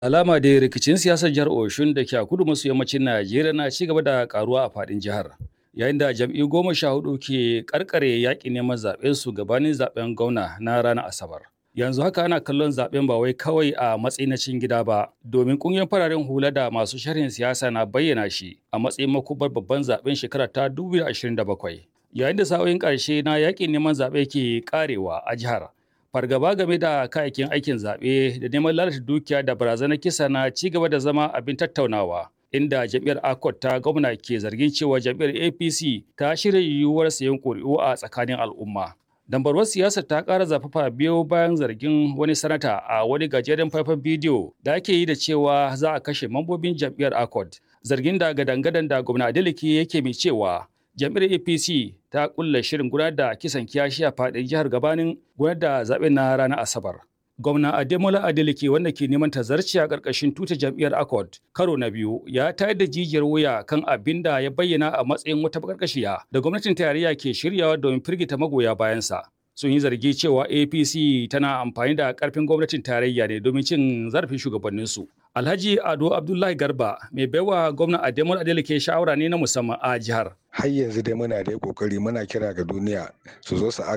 Alama dai rikicin siyasar jihar Oshun da ke a kudu maso yammacin Najeriya na ci gaba da karuwa a faɗin jihar. Yayin da jam'i goma sha hudu ke karkare yaƙi neman zaɓen su gabanin zaɓen gwamna na ranar Asabar. Yanzu haka ana kallon zaɓen ba wai kawai a matsayin na cikin gida ba, domin ƙungiyar fararen hula da masu sharhin siyasa na bayyana shi a matsayin makubar babban zaɓen shekara ta 2027. Yayin da sa'o'in ƙarshe na yaƙin neman zaɓe ke ƙarewa a jihar. fargaba game da kayayyakin aikin zaɓe da neman lalata dukiya da barazanar kisa na ci gaba da zama abin tattaunawa inda jam'iyyar akot ta gwamna ke zargin cewa jam'iyyar apc ta shirya yiwuwar sayan ƙuri'u a tsakanin al'umma dambarwar siyasar ta ƙara zafafa biyo bayan zargin wani sanata a wani gajeren faifan bidiyo da ake yi da cewa za a kashe mambobin jam'iyyar akot zargin da gadan-gadan da gwamna adeleke yake mai cewa jam'iyyar apc ta kulla shirin gudanar da kisan kiyashi a faɗin jihar gabanin gudanar da zaɓen na ranar asabar gwamna ademola adeleke wanda ke neman tazarci a ƙarƙashin tuta jam'iyyar accord karo na biyu ya tayar da jijiyar wuya kan abin da ya bayyana a matsayin wata bakarkashiya da gwamnatin tarayya ke shiryawa domin firgita magoya bayansa sun yi zargi cewa apc tana amfani da karfin gwamnatin tarayya ne domin cin zarafin shugabanninsu alhaji ado abdullahi garba mai baiwa gwamna ademol adeleke shawara ne na musamman a jihar har yanzu dai muna da kokari muna kira ga duniya su zo su